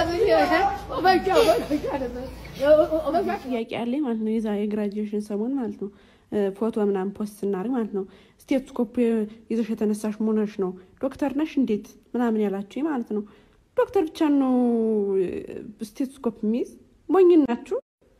ጥያቄ ያለኝ ማለት ነው። የዛ የግራጁዌሽን ሰሞን ማለት ነው ፎቶ ምናምን ፖስት ስናደርግ ማለት ነው ስቴቶስኮፕ ይዘሽ የተነሳሽ መሆንሽ ነው ዶክተር ነሽ እንዴት ምናምን ያላችሁ ማለት ነው። ዶክተር ብቻ ነው ስቴቶስኮፕ የሚይዝ ሞኝ ናችሁ።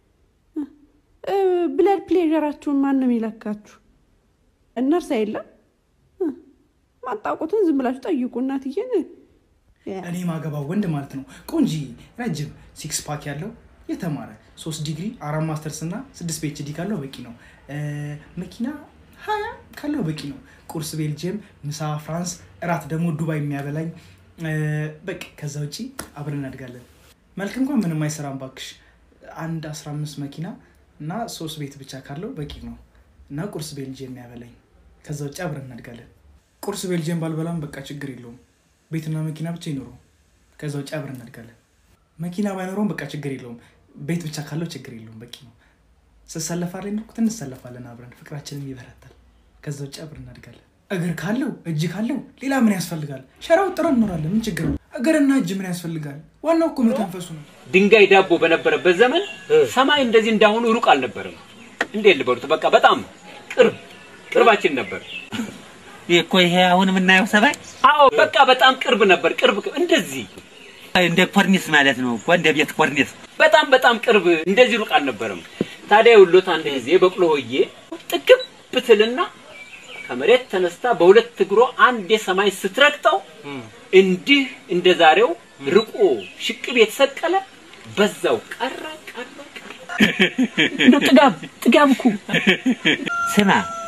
ብለድ ፕሌዥራችሁን ማንም ይለካችሁ? እነርሳ የለም ማጣውቁትን ዝም ብላችሁ ጠይቁ እናትዬን። እኔ ማገባው ወንድ ማለት ነው ቆንጂ ረጅም ሲክስ ፓክ ያለው የተማረ ሶስት ዲግሪ አራት ማስተርስ እና ስድስት ፒኤችዲ ካለው በቂ ነው። መኪና ሀያ ካለው በቂ ነው። ቁርስ ቤልጅየም፣ ምሳ ፍራንስ፣ እራት ደግሞ ዱባይ የሚያበላኝ በቃ ከዛ ውጭ አብረን እናድጋለን። መልክ እንኳን ምንም አይሰራም ባክሽ። አንድ አስራ አምስት መኪና እና ሶስት ቤት ብቻ ካለው በቂ ነው እና ቁርስ ቤልጅየም የሚያበላኝ ከዛ ውጭ አብረን እናድጋለን። ቁርስ ቤልጅየም ባልበላም በቃ ችግር የለውም። ቤትና መኪና ብቻ ይኖረው። ከዛ ውጭ አብረን እናድጋለን። መኪና ባይኖረውም በቃ ችግር የለውም። ቤት ብቻ ካለው ችግር የለውም። በቂ ነው። ስሰለፋለ ንኩት እንሰለፋለን አብረን፣ ፍቅራችንም ይበረታል። ከዛ ውጭ አብረን እናድጋለን። እግር ካለው እጅ ካለው ሌላ ምን ያስፈልጋል? ሸራው ጥረን እንኖራለን። ምን ችግር ነው? እግርና እጅ ምን ያስፈልጋል? ዋናው እኮ መተንፈሱ ነው። ድንጋይ ዳቦ በነበረበት ዘመን ሰማይ እንደዚህ እንዳሁኑ ሩቅ አልነበረም። እንዴት ልበሉት? በቃ በጣም ቅርብ ቅርባችን ነበር። ይህ እኮ ይሄ አሁን የምናየው ሰማይ አዎ በቃ በጣም ቅርብ ነበር። ቅርብ እንደዚህ እንደ ኮርኒስ ማለት ነው እኮ እንደ ቤት ኮርኒስ። በጣም በጣም ቅርብ እንደዚህ ሩቅ አልነበረም። ታዲያ የውሎት አንድ ጊዜ በቅሎ ሆዬ ጥግብ ብትልና ከመሬት ተነስታ በሁለት እግሮ አንድ የሰማይ ስትረግጠው እንዲህ እንደ ዛሬው ርቆ ሽቅብ የተሰቀለ በዛው ቀረ ቀረ ቀረ። እንደው ጥጋብ ጥጋብ እኮ ስማ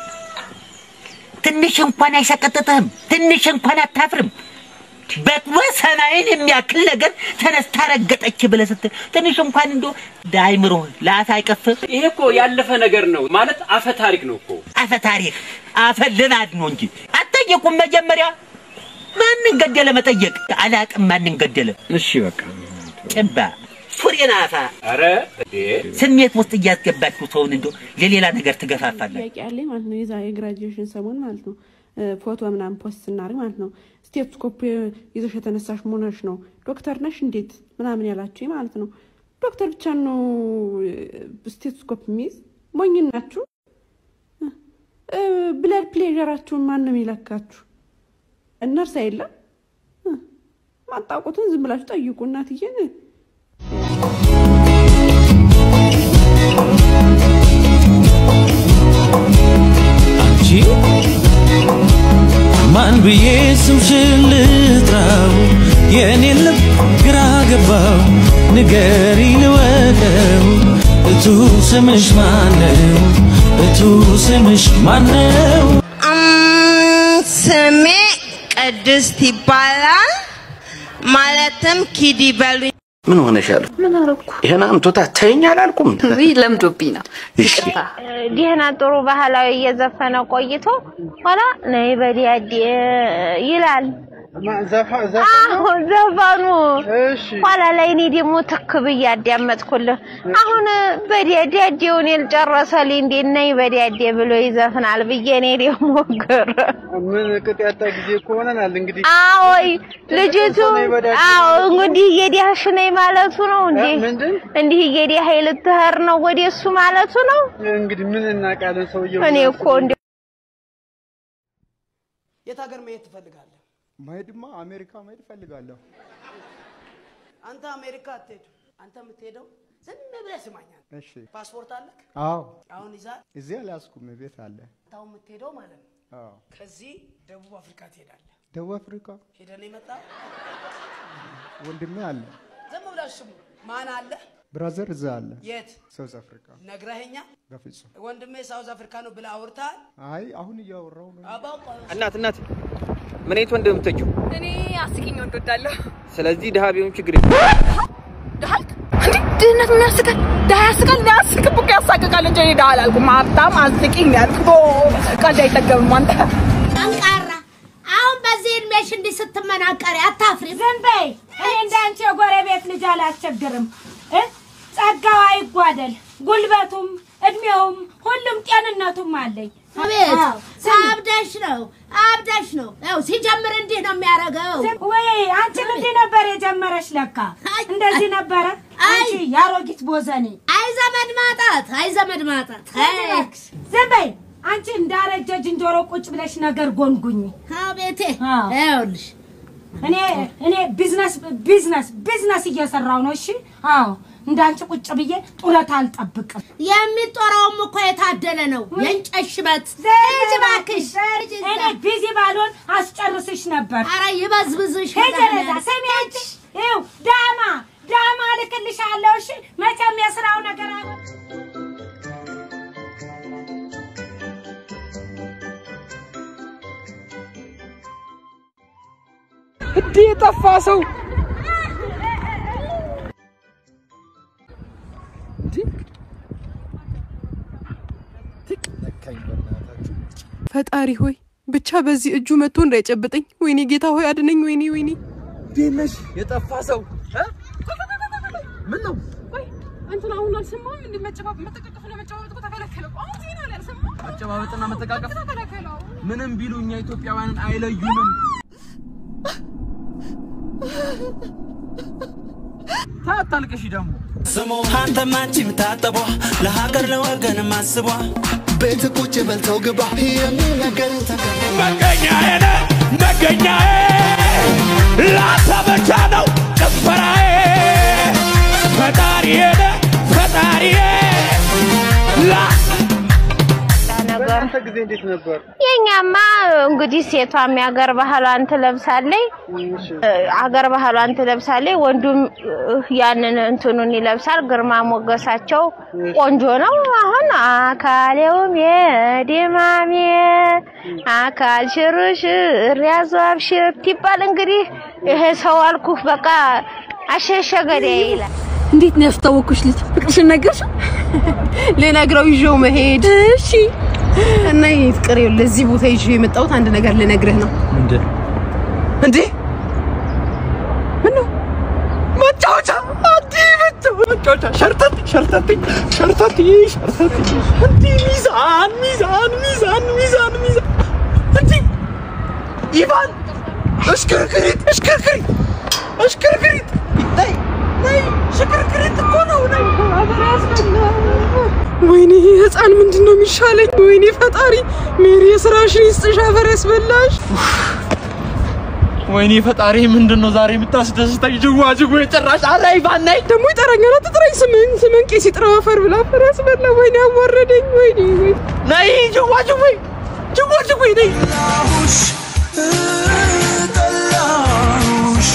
ትንሽ እንኳን አይሰቀጥጥህም? ትንሽ እንኳን አታፍርም? በቅሎ ሰማይን የሚያክል ነገር ተነስታ ረገጠች ብለህ ስትል ትንሽ እንኳን እንዶ ዳይምሮ ለአፍ አይቀፍም? ይሄ እኮ ያለፈ ነገር ነው ማለት አፈ ታሪክ ነው እኮ። አፈ ታሪክ አፈ ልማድ ነው እንጂ አትጠየቁም። መጀመሪያ ማንን ገደለ መጠየቅ አላቅም። ማንን ገደለ? እሺ በቃ ጭባ ፉሬን አፋ ኧረ እንዴ ስሜት ውስጥ እያስገባችሁ ሰውን እንዶ ለሌላ ነገር ትገፋፋላችሁ። ጥያቄ ያለኝ ማለት ነው የዛ የግራጁዌሽን ሰሞን ማለት ነው ፎቶ ምናምን ፖስት ስናደርግ ማለት ነው ስቴቶስኮፕ ይዘሽ የተነሳሽ መሆንሽ ነው ዶክተር ነሽ እንዴት ምናምን ያላችሁ ማለት ነው። ዶክተር ብቻ ነው ስቴቶስኮፕ የሚይዝ ሞኝ ናችሁ። ብለድ ፕሌዥራችሁን ማንም ይለካችሁ? እነርሳ የለም ማጣውቁትን ዝም ብላችሁ ጠይቁ እናትዬን። አንቺ ማን ብዬ ስምሽን ልጥራው? የኔን ልብ ግራ ገባው። ንገሪ ልወቀው፣ እቱ ስምሽ ማነው? እቱ ስምሽ ማነው? ስሜ ቅድስት ይባላል። ማለትም ኪድ ይበሉኝ። ምን ሆነሻል? ምን አረኩ? ይሄን አምቶታ ተይኝ አላልኩም? ውይ ለምዶብኝ ነው። እሺ ደህና ጥሩ ባህላዊ እየዘፈነ ቆይቶ ኋላ ነይ በዲያዴ ይላል። አሁን ዘፈኑ ኋላ ላይ እኔ ደግሞ ትክ ብዬ አዳመጥኩልህ። አሁን በዲያዴውን የልጨረሰልኝ እንዴት ነይ በዲያዴ ብሎ ይዘፍናል ብዬ እኔ ደግሞ ግር ምን ቅጥ ያጣ ጊዜ እኮ ሆነናል። እንግዲህ አዎይ ልጅቱ አዎ እንግዲህ እየዲያሽ ነኝ ማለቱ ነው እንዴ? ምንድን እንዲህ እየዲያህ ልትሄድ ነው ወደ እሱ ማለቱ ነው። እንግዲህ ምን እናውቃለን? ሰውየው እኔ እኮ እንደ የት ሀገር መሄድ ትፈልጋለህ? መሄድማ አሜሪካ መሄድ እፈልጋለሁ። አንተ አሜሪካ አትሄድም። አንተ የምትሄደው ዝም ብለህ ስማኛል። እሺ ፓስፖርት አለክ? አዎ አሁን ይዛል። እዚህ አልያዝኩም፣ ቤት አለ። አንተ አሁን የምትሄደው ማለት ነው አዎ ከዚህ ደቡብ አፍሪካ ትሄዳለህ። ደቡብ አፍሪካ ሄደህ ነው የመጣ። ወንድሜ አለ፣ ዝም ብላችሁ ስሙ። ማን አለ? ብራዘር እዛ አለ። የት ሳውዝ አፍሪካ ነግረኸኛል? በፍጹም ወንድሜ ሳውዝ አፍሪካ ነው ብለህ አውርተሃል? አይ አሁን እያወራው ነው። አባውቀ እናት እናት ምን አይነት ወንድ የምትወጂው? እኔ አስቂኝ ወንድ ወዳለሁ። ስለዚህ ድሃ ቢሆን ችግር የለም። ድሃልክ እንዴ? ድህነት ምን ያስቃል? ድሃ ያስቃል? ሊያስቅም እኮ ያሳቅቃል እንጂ እኔ ድሃ አላልኩም። ሀብታም አስቂኝ ነው ያልኩት። ቀልድ አይጠገብም አንተ። ጠንካራ አሁን በዚህ እድሜሽ እንዲህ ስትመናቀሪ አታፍሪ? ዝም በይ። እኔ እንዳንቺ የጎረቤት ልጅ አላስቸግርም። እ? ጸጋው አይጓደል፣ ጉልበቱም እድሜውም ሁሉም ጤንነቱም አለኝ። አቤት አዎ፣ ስሚ። አብደሽ ነው አብደሽ ነው። ያው ሲጀምር እንዲህ ነው የሚያደርገው። ወይ አንቺም እንዲህ ነበር የጀመረሽ ለካ እንደዚህ ነበረ አንቺ ያሮጊት ቦዘኔ አይ ዘመድ ማጣት፣ አይ ዘመድ ማጣት። አይ ዝም በይ አንቺ እንዳረጀ ዝንጀሮ ቁጭ ብለሽ ነገር ጎንጉኝ አቤቴ ይኸውልሽ እኔ እኔ ቢዝነስ ቢዝነስ ቢዝነስ እየሰራው ነው እሺ አዎ እንዳንቺ ቁጭ ብዬ ጡረታ አልጠብቅም የሚጦረውም እኮ የታደለ ነው። የእንጨት ሽበት ሂጂ እባክሽ። እኔ ቢዚ ባልሆን አስጨርስሽ ነበር ኧረ ይበዝብዝሽ። ሂጂ ወደዛ ስሚ አንቺ ይኸው ዳማ ዳማ እልክልሻለሁ እሺ መቼም የስራው ነገር አለ እንዴ የጠፋ ሰው ፈጣሪ ሆይ ብቻ በዚህ እጁ መጥቶ እንዳይጨብጠኝ። ወይኔ ጌታ ሆይ አድነኝ። ወይኔ ወይኔ እንዴት ነሽ? የጠፋ ሰው ምን ነው? እንትን አሁን አልሰማህም? እንደ መጨባበጥ መጠቃቀፍ ነው መጨባበጥ እኮ ተከለከለ እኮ። አሁን ዜና ላይ አልሰማህም? መጨባበጥና መጠቃቀፍ ተከለከለ። አዎ። ምንም ቢሉ እኛ ኢትዮጵያውያንን አይለዩንም። ታታልቅሽ ደግሞ አንተም አንቺም ታጠቧ ለሀገር ለወገን ማስቧ ቤት ቁጭ በልተው ግባ የሚነገር መገኛዬ ነህ መገኛዬ ላንተ ብቻ ነው ጭፈራዬ ፈጣሪዬ ነህ ፈጣሪዬ ላ በእናንተ ጊዜ እንዴት ነበር? የኛማ እንግዲህ ሴቷም የአገር ባህሏን ትለብሳለች፣ አገር ባህሏን ትለብሳለች። ወንዱም ያንን እንትኑን ይለብሳል። ግርማ ሞገሳቸው ቆንጆ ነው። አሁን አካሌውም የደማሜ አካል ሽርሽር ያዞ አብሽር ይባል እንግዲህ ይሄ ሰው አልኩህ በቃ አሸሸ ገዳይ ይላል። እንዴት ነው ያስታወኩሽ ልጅ? ፍቅርሽን ነገርሽው? ልነግረው ይዤው መሄድ። እሺ። እና ይሄ ፍቅር ይኸውልህ፣ ለዚህ ቦታ ይዤው የመጣሁት አንድ ነገር ልነግርህ ነው። ምንድን እንዴ ምን ነው መጫወቻ አዲ መጫወቻ ሸርተት ሸርተት ሸርተት ሸርተት እንዲ ሚዛን ሚዛን ሚዛን ሚዛን ሚዛን እንዲ ኢቫን እሽክርክሪት እሽክርክሪት እሽክርክሪት ነይ ነይ ሽክርክሪት እኮ ነው ነይ አገር ያስበላ ወይኔ ይሄ ህፃን ምንድን ነው የሚሻለኝ? ወይኔ ፈጣሪ ሜሪ የስራሽን ይስጥሽ፣ አፈር ያስበላሽ። ወይኔ ፈጣሪ ምንድን ነው ዛሬ የምታስደስተኝ? ጅዋ ጅዋ የጭራሽ አላይ ባናይ ደግሞ ይጠራኛል። አትጥራኝ፣ ስምን ስምን ቄስ ይጥራው አፈር ብላ አፈር ያስበላ። ወይኔ አዋረደኝ። ወይኔ ወይኔ ነይ ጅዋ ጅዋ ጅዋ ጅዋ ነይ ጠላሁሽ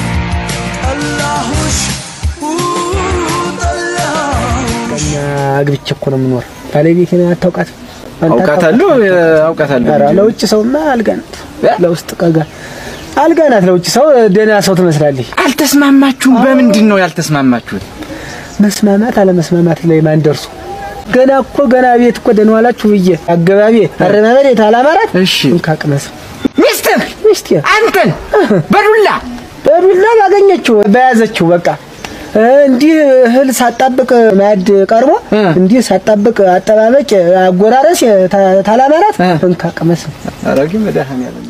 ጠላሁሽ ቀኛ አግብቼ እኮ ነው የምኖር። ባለቤቴን አታውቃትም? አንተ አውቃታለሁ፣ አታውቃትም? አውቃታለሁ። ኧረ ለውጭ ሰውማ አልጋ ናት፣ ለውስጥ ቀጋ አልጋ ናት። ለውጭ ሰው ደህና ሰው ትመስላለች። አልተስማማችሁም? በምንድን ነው ያልተስማማችሁት? መስማማት አለመስማማት ላይ ማን ደርሶ ገና እኮ ገና ቤት እኮ ደህና ዋላችሁ ብዬ አገባቤ አረማመድ የታላማራት እሺ እንካቅመስ ሚስትህ ሚስቴ አንተን በዱላ በዱላ ባገኘችው በያዘችው በቃ እንዲህ እህል ሳጣብቅ ማዕድ ቀርቦ እንዲህ ሳጣብቅ አጠባበቅ አጎራረስ ታ- ታላማራት እንካቅመስ ኧረ ግን መድኃኒዓለም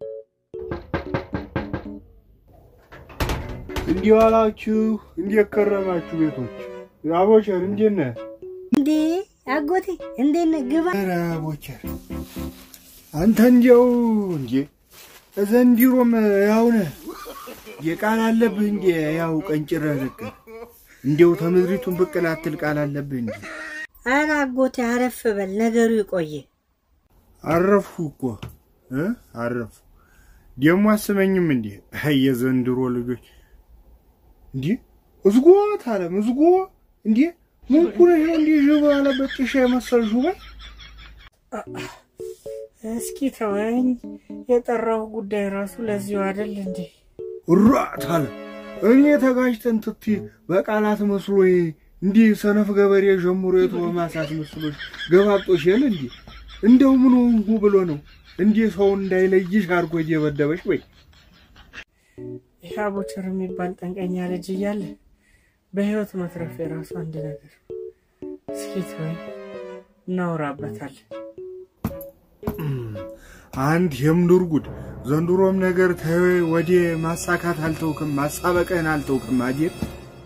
እንዲህ ዋላችሁ፣ እንዴት ከረማችሁ ቤቶች? አቦቸር እንዴት ነህ? እንዴ አጎቴ እንዴት ነህ? ግባ። ኧረ አቦቸር አንተ እንዲያው እንዴ ዘንድሮም ያው ነህ የቃል አለብህ እንዴ ያው ቀንጭረህ ልክ እንዲያው ተምድሪቱን ብቅ ላትል ቃል አለብህ እንዴ ኧረ አጎቴ አረፍ በል፣ ነገሩ ይቆየ። አረፍኩ እኮ እ አረፍኩ ደግሞ አስመኝም እንዴ አይ የዘንድሮ ልጆች እንዴ እዝጎ ታለም እዝጎ እንዴ ምን ኩነሽ ነው እንዴ ዥቦ ያለበት ጭሻ የመሰል ሹበል እስኪ ተወኝ። የጠራው ጉዳይ ራሱ ለዚሁ አይደል እንዴ? ራት አለ እኔ ተጋጅተን ትቲ በቃላት መስሎ እንዲህ ሰነፍ ገበሬ ጀምሮ የተወ ማሳት መስሎሽ ገባጦሽ የለ እንዴ እንደው ምን ሆንኩ ብሎ ነው እንዲህ ሰው እንዳይለይሽ አድርጎ እየበደበሽ ወይ ይህ አቦቸር የሚባል ጠንቀኛ ልጅ እያለ በህይወት መትረፍ የራሱ አንድ ነገር። እስኪ ተወኝ፣ እናወራበታለን። አንድ የምድር ጉድ ዘንድሮም ነገር ተወ ወደ ማሳካት አልተውክም፣ ማሳበቅህን አልተውክም። አዴር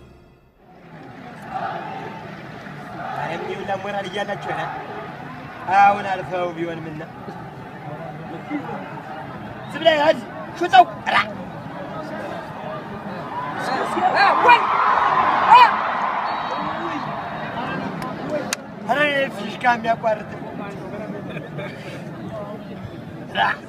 የሚውላ ሞራል እያላችሁ ና አሁን አልፈው ቢሆን ምና ዝም ብለህ ያዝ ሹጠው ራ ኧረ ፊሽካ የሚያቋርጥ ራ